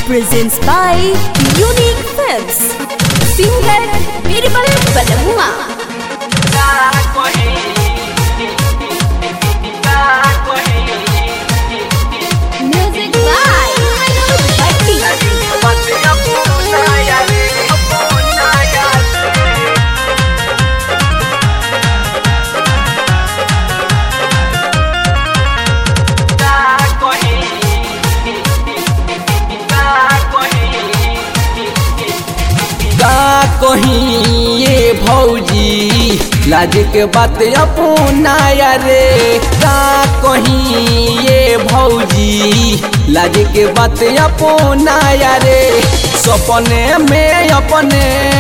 presents by Unique Films. Singer Birbal Balamua. Music by Anuj Bhatti. का कहीं ये भौजी लाज के बात अपनाया रे का कहीं ये भौजी लाज के बात अपनाया रे सपने में अपने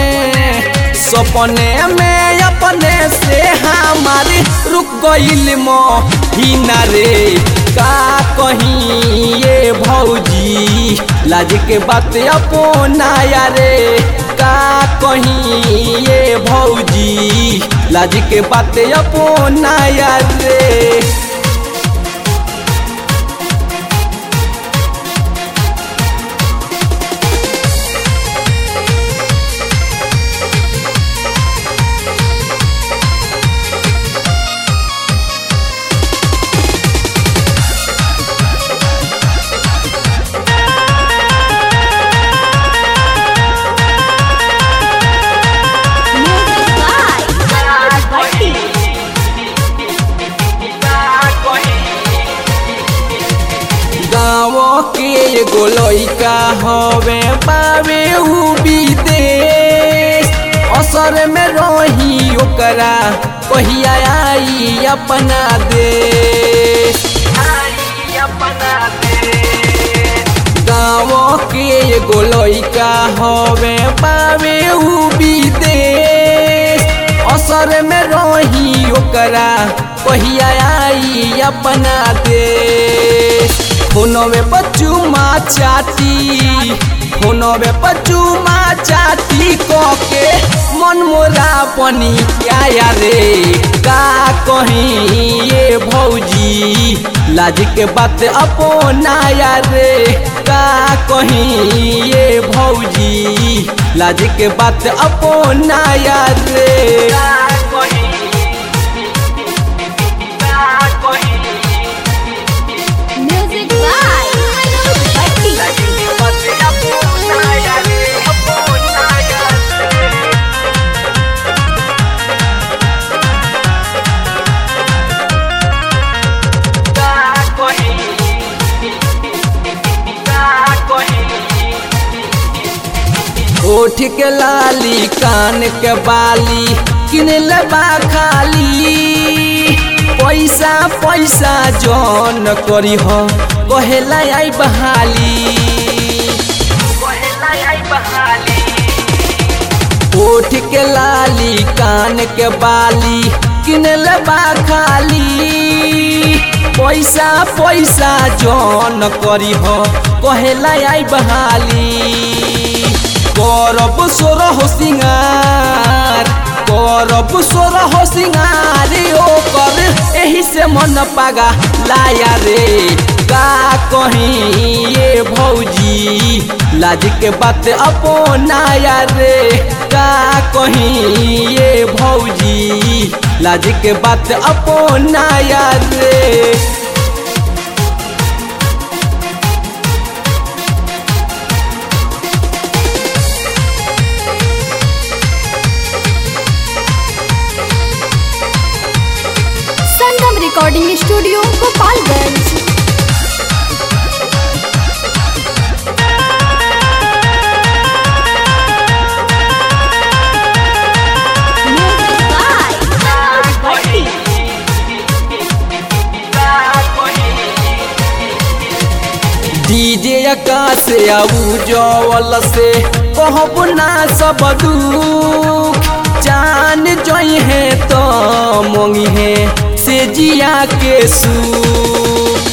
सपने में अपने से हमारे रुक गईल मोहिना रे का कहीं ये भौजी लाज के बात अपनाया रे का कहीं ये भौजी लाज के बात अपनाया रे Music by Anuj Bhatti. गाँव के एगो लइका हवे पावे उ विदेश असर में रही ओकरा कहिया आई अपना देश गाँव के एगो लइका हवे पावे उ विदेश असर में रही ओकरा कहिया आई अपना देश फोनवे पचुमा चाटी फोनवे पचुमा चाटी के मन मोरा पनी क्या रे का कहीं ये भौजी लाज के बात अपनाया रे का कहीं ये भौजी लाज के बात अपनाया रे Music by Anuj Bhatti. ओठ के लाली कान के बाली किन लेबा खाली पैसा पैसा जौन करी हो कहेला आई बहाली ओठ के लाली कान के बाली किन लेबा खाली पैसा पैसा जौन करी हो कहेला आई बहाली करब सोर हो सिंगार करब सोर हो सिंगार ओकर एही से मन पागा लाया रे का कहीं ये भौजी लाज के बात अपनाया रे का कहीं ये भौजी लाज के बात अपनाया रे Sangam recording studio Gopalganj Music by Anuj Bhatti. DJ Akash आऊ जवल से कहब ना सब दुख जान जई है तो मोंगी है से जिया के सुख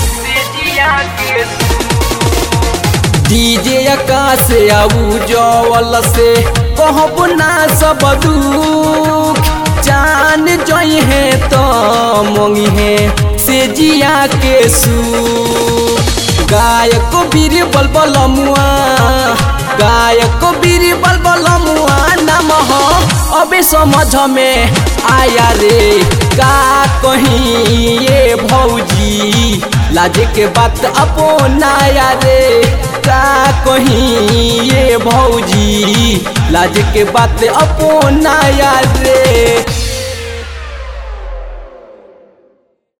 डीजे आकाश आऊ जवल से कहब ना सब दुख जान जई है तो मोंगी है से जिया के सुख गायक बीर बलबल मुआ गायक बीर बलबल मुआ नाम हो अबे समझ में आया रे का कहीं ये भौजी लाज के बात अपनाया रे का कहीं ये भौजी लाज के बात अपनाया रे